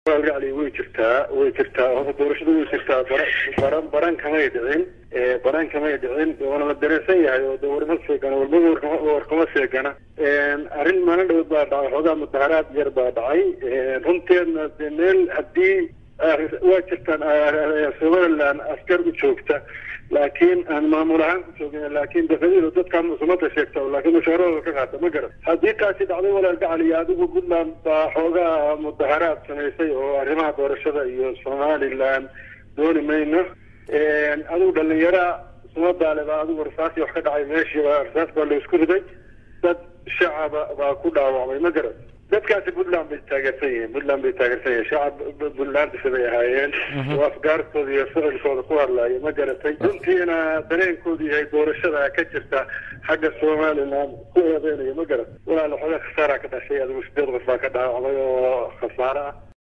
ali way jirtaa way jirtaa horta doorashada way jirtaa baran baran kamay dhicin baran kamay dhicin waana la dareensan yahay oo de warma seegana walba warkama seegana arrin maalin dhowd baa dhacay xoogaa mudaharaad yar baa dhacay runteedna de meel haddii waa jirtaan somaliland askar u joogta laakiin aan maamul ahaan ku joogin laakiin dafadiida dadkaan musumada sheegta laakiin mushaarahooda ka qaata ma garan haddii taasi dhacday walaal gacali adigu puntland baa xoogaa mudaharaad samaysay oo arrimaha doorashada iyo somaliland dooni mayno adigu dhalinyara sumadaale baa adigu rasaasi wax ka dhacay meeshii rasaas baa la isku riday dad shacaba baa ku dhaawacmay ma garan dadkaasi puntland bay taageersan yihiin puntland bay taageersan yihiin shacab puntlandisa bay ahaayeen oo afgaartooda iyo ficilkooda ku hadlaya ma garatay runtiina dareenkoodu yahay doorashada ka jirta xagga somaliland ku eedeynaya ma garat walaala xoogaa khasaaraa ka dhashay adigu sideed qof baa ka dhaawacmay oo khasaare ah